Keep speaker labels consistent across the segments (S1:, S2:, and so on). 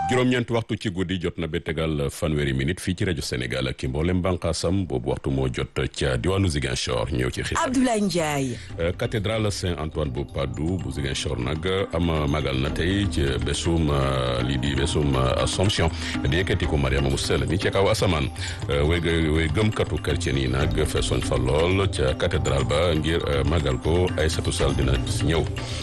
S1: juróom-ñeent waxtu ci guddi jot na ba tegal fanweeri minute fii ci rajo Sénégal ak mboolem bànqaasam boobu waxtu moo jot ca diwaanu Ziguinchor ñëw ci xibaar
S2: Abdoulaye Ndiaye.
S1: cathédrale Saint-Antoine bu Padoue bu Ziguinchor nag am magal na tey ci bésum lii di bésum Assomption di yëkkatiku Mariama mu sell mi ca kaw asamaan way way gëmkatu chrétien yi nag feesoon fa lool ca cathédrale ba ngir magal ko Aïssatou Sall dina si ñëw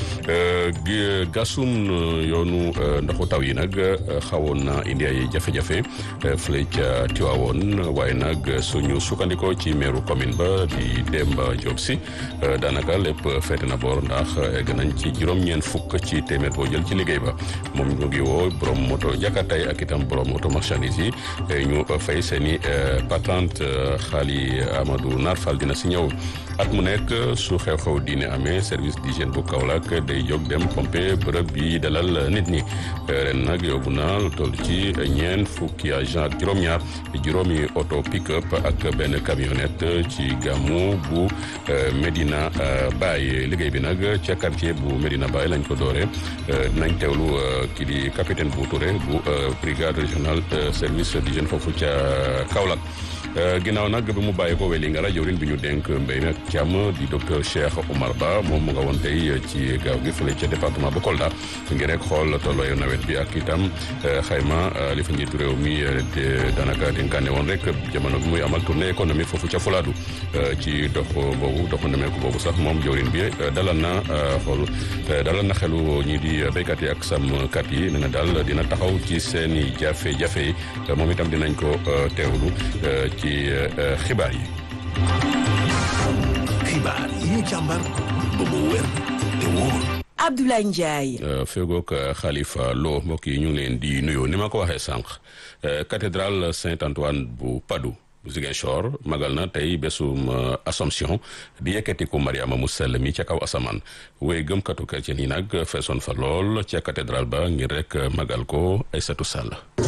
S1: gasum yoonu ndoxu taw yi nag xawoon na indi ay jafe-jafe fële ca Tiwaawoon waaye nag suñu sukkandikoo ci meeru commune ba di Demba Diop si daanaka lépp feete na boor ndax egg nañ ci juróom-ñeent fukk ci téeméer boo jël ci liggéey ba moom ñu ngi woo borom moto jakartay ak itam borom moto marchandise yi ñu fay seeni patente xaali Amadou Nar Fall dina si ñëw at mu nekk su xew-xew diine amee service d'hygiène bu Kaolack day jóg dem pompe bërëb bi dalal nit ñi ren nag yóbbu na lu toll ci ñeent fukki agent ak juróom-ñaar juróomi auto pick-up ak benn camionnette ci gàmmu bu Medina Baye liggéey bi nag ca quartier bu Medina Baye lañ ko doore dinañ teewlu kii di capitaine bu Touré bu brigade régionale service d'hygiène foofu ca Kaolack ginnaaw nag bi mu bàyyi ko weli nga la jawrin bi ñu dénk mbéy mi ak càmm di docteur Cheikh Oumar Ba moom mu nga woon tey ci gaaw gi fële ca département bu Kolda ngir rek xool tollooyu nawet bi ak itam xayma li fa njiitu réew mi daanaka dénkaane woon rek jamono bi muy amal tournée économique foofu ca Fuladu ci dox boobu doxu nemeeku boobu sax moom jawrin bi dalal na xool dalal na xelu ñii di béykat yi ak sàmmkat yi nee na daal dina taxaw ci seen i jafe-jafe yi moom itam dinañ ko teewlu ci xibaar yi.
S3: xibaar yi ñu càmbar ba mu wér te wóor.
S2: Abdoulaye Ndiaye.
S1: fegook Khalifa Lo mbokk yi ñu ngi leen di nuyoo ni ma ko waxee sànq cathédrale Saint-Antoine bu Padoue bu Ziguinchor magal na tey bésum Assomption di yëkkatiku Mariama mu sell mi ca kaw asamaan wéy gëmkatu chrétien yi nag feesoon fa lool ca cathédrale ba ngir rek magal ko Aïssatou Sall.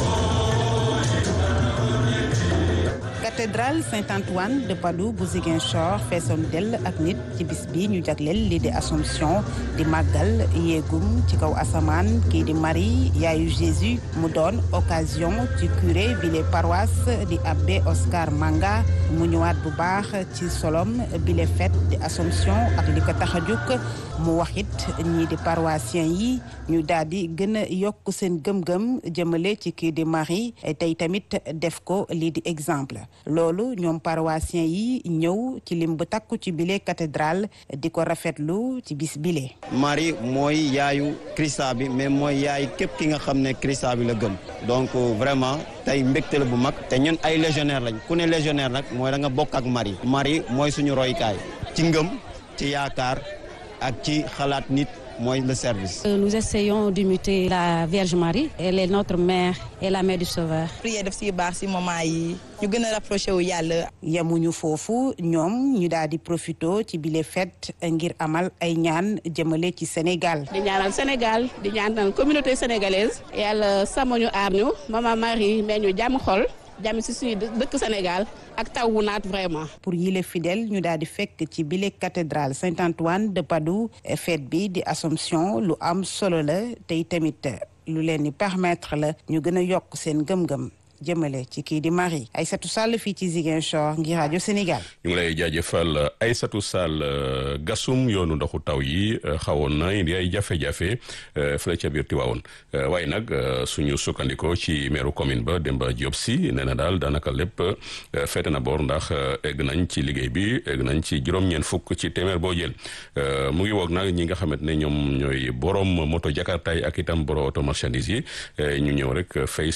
S4: cathédrale Saint-Antoine de Padoue bu Ziguinchor feesoon dell ak nit ci bis bi ñu jagleel lii di Assomption di màggal yéegum ci kaw asamaan kii di Marie yaayu Jésus mu doon occasion ci curé bi les paroisses di abbé Oscar Manga mu ñëwaat bu baax ci solom bi les fête di Assomption ak li ko tax a jóg mu waxit ñii di paroissiens yi ñu daal di gën a yokk seen gëm-gëm jëmale ci kii di Marie tey tamit def ko lii di exemple loolu ñoom paroissiens yi ñëw ci lim bu takku ci bile cathédrale di ko rafetlu ci bis bile.
S5: Marie mooy yaayu Christa bi mais mooy yaay képp ki nga xam ne Christa bi la gëm donc vraiment tey mbégte la bu mag te ñun ay légionnaire lañ ku ne légionnaire nag mooy da nga bokk ak Marie. Marie mooy suñu roykaay ci ngëm ci yaakaar ak ci xalaat nit. mooy le service.
S6: Nous essayons d'imiter la Vierge Marie. Elle est notre mère et la mère du Sauveur.
S7: prière def si baax si moment yi ñu gën a rapproché wu yàlla.
S4: yemuñu foofu ñoom ñu daal di profito ci bile fête ngir amal ay ñaan jëmale ci Sénégal.
S8: di ñaanal Sénégal di ñaanal communauté sénégalaise. yàlla sàmm ñu aar ñu maman Marie mais ñu jàmm xol. jàmm si suñu dëkk Sénégal ak taw wu naat vraiment.
S4: pour yile fidèle ñu daal di fekk ci bile cathédrale Saint-Antoine de Padoue fête bi di Assomption lu am solo la tey tamit lu leen di permettre la ñu gën a yokk seen gëm-gëm. jëmale ci kii di Marie Aïssatou Sall fii ci Ziguinchor ngir rajo Sénégal.
S1: ñu ngi lay jaajëfal Aïssatou Sall gasum yoonu ndoxu taw yi xawoon na indi ay jafe-jafe fële ca biir Tiwaawoon waaye nag suñu sukkandikoo ci meeru commune ba Demba Diop si nee na daal daanaka lépp feete na boor ndax egg nañ ci liggéey bi egg nañ ci juróom-ñeent fukk ci téeméer boo jël mu ngi woog nag ñi nga xamante ne ñoom ñooy borom moto jakartaay ak itam borom auto marchandise yi ñu ñëw rek fay